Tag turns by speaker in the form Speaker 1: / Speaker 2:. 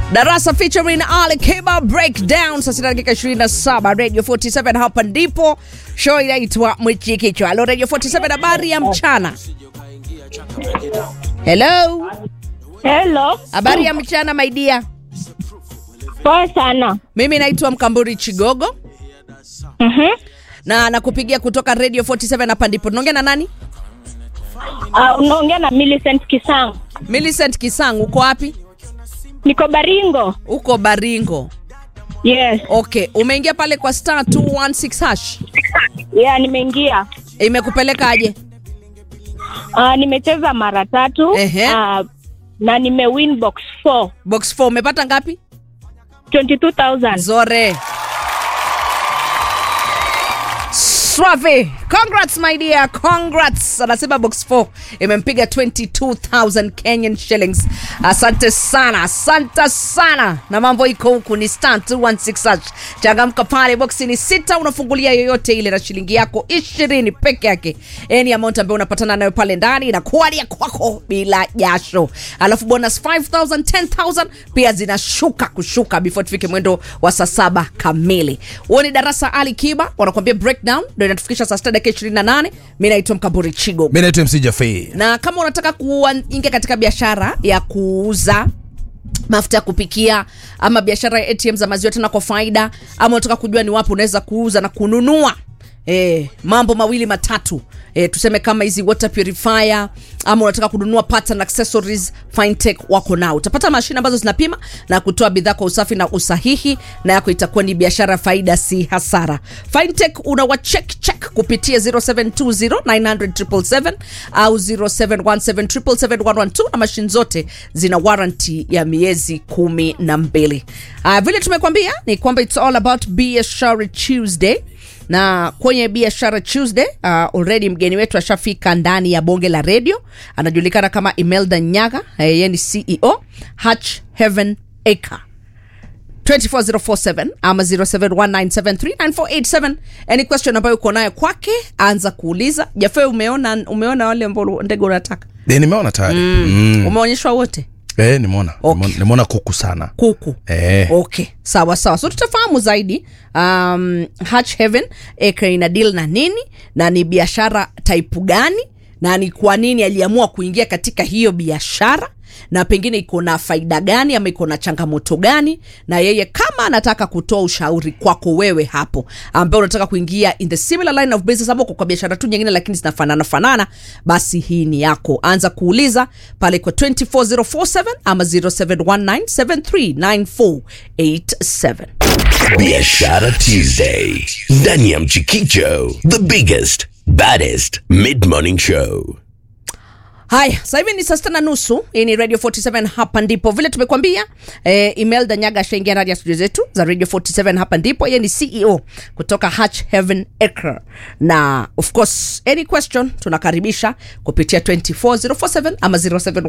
Speaker 1: Darasa featuring Ali Kiba Breakdown saa sita dakika 27 Radio 47 hapa ndipo show inaitwa Mwichikichwa. Halo Radio 47 habari ya mchana. Hello.
Speaker 2: Hello.
Speaker 1: Habari ya mchana my dear.
Speaker 2: Poa sana.
Speaker 1: Mimi naitwa Mkamburi Chigogo
Speaker 2: Mhm.
Speaker 1: na nakupigia kutoka Radio 47 hapa ndipo. Tunaongea na nani?
Speaker 2: Uh, unaongea na Millicent Kisang.
Speaker 1: Millicent Kisang, uko wapi?
Speaker 2: Niko Baringo.
Speaker 1: Uko Baringo.
Speaker 2: Yes.
Speaker 1: Okay, umeingia pale kwa star 216 hash.
Speaker 2: Yeah, nimeingia.
Speaker 1: Imekupeleka aje?
Speaker 2: Uh, nimecheza mara tatu.
Speaker 1: Ehe.
Speaker 2: Uh, na nimewin box 4.
Speaker 1: Box 4 umepata ngapi?
Speaker 2: 22,000.
Speaker 1: Zore. Swafi. Congrats my dear. Congrats. Anasema box 4 imempiga 22,000 Kenyan shillings. Asante sana. Asante sana. Na mambo iko huku ni star 216 hash. Changamka pale box ni sita unafungulia yoyote ile na shilingi yako 20 peke yake. Any amount ambayo unapatana nayo pale ndani inakuwa ni ya kwako bila jasho. Alafu bonus 5000, 10000 pia zinashuka kushuka before tufike mwendo wa saa saba kamili. Huo ni darasa Ali Kiba wanakuambia breakdown ndio inatufikisha saa sita dakika 28. Mimi naitwa Mkaburi Chigo.
Speaker 3: mi naitwa mc jafei
Speaker 1: Na kama unataka kuingia katika biashara ya kuuza mafuta ya kupikia ama biashara ya ATM za maziwa tena kwa faida, ama unataka kujua ni wapi unaweza kuuza na kununua E, mambo mawili matatu e, tuseme kama hizi water purifier ama unataka kununua parts and accessories Fintech wako nao. Utapata mashine ambazo zinapima na kutoa bidhaa kwa usafi na usahihi, na yako itakuwa ni biashara faida, si hasara. Fintech unawa check check kupitia 0720900777 au 0717771112 na mashine zote zina warranty ya miezi kumi na mbili. Uh, vile tumekwambia ni kwamba it's all about biashara Tuesday na kwenye biashara Tuesday uh, already mgeni wetu ashafika ndani ya bonge la redio, anajulikana kama Imelda Nyaga, eh, yeye ni CEO Hatch Heaven Acre 24047 ama 0719739487 any question ambayo uko nayo kwake anza kuuliza jafe umeona umeona wale ambao ndege unataka
Speaker 3: e, nimeona tayari mm.
Speaker 1: umeonyeshwa wote
Speaker 3: e, nimeona
Speaker 1: Okay.
Speaker 3: Nimeona- nimeona kuku sana
Speaker 1: kuku
Speaker 3: Eh.
Speaker 1: okay sawa sawa so tutafahamu zaidi um, Hatch Heaven Acre ina deal na nini na ni biashara type gani na ni kwa nini aliamua kuingia katika hiyo biashara na pengine iko na faida gani ama iko na changamoto gani na yeye kama anataka kutoa ushauri kwako wewe hapo ambaye unataka kuingia in the similar line of business ama uko kwa biashara tu nyingine lakini zinafanana fanana basi hii ni yako anza kuuliza pale kwa 24047 ama 0719739487
Speaker 4: Biashara Tuesday ndani ya Mchikicho, the biggest baddest mid morning show.
Speaker 1: haya sasa hivi ni saa sita na nusu hii ni radio 47 hapa ndipo vile tumekwambia eh, imelda nyaga ashaingia ndani ya studio zetu za radio 47 hapa ndipo yeye ni ceo kutoka hatch heaven acre na of course any question tunakaribisha kupitia 24047 ama 07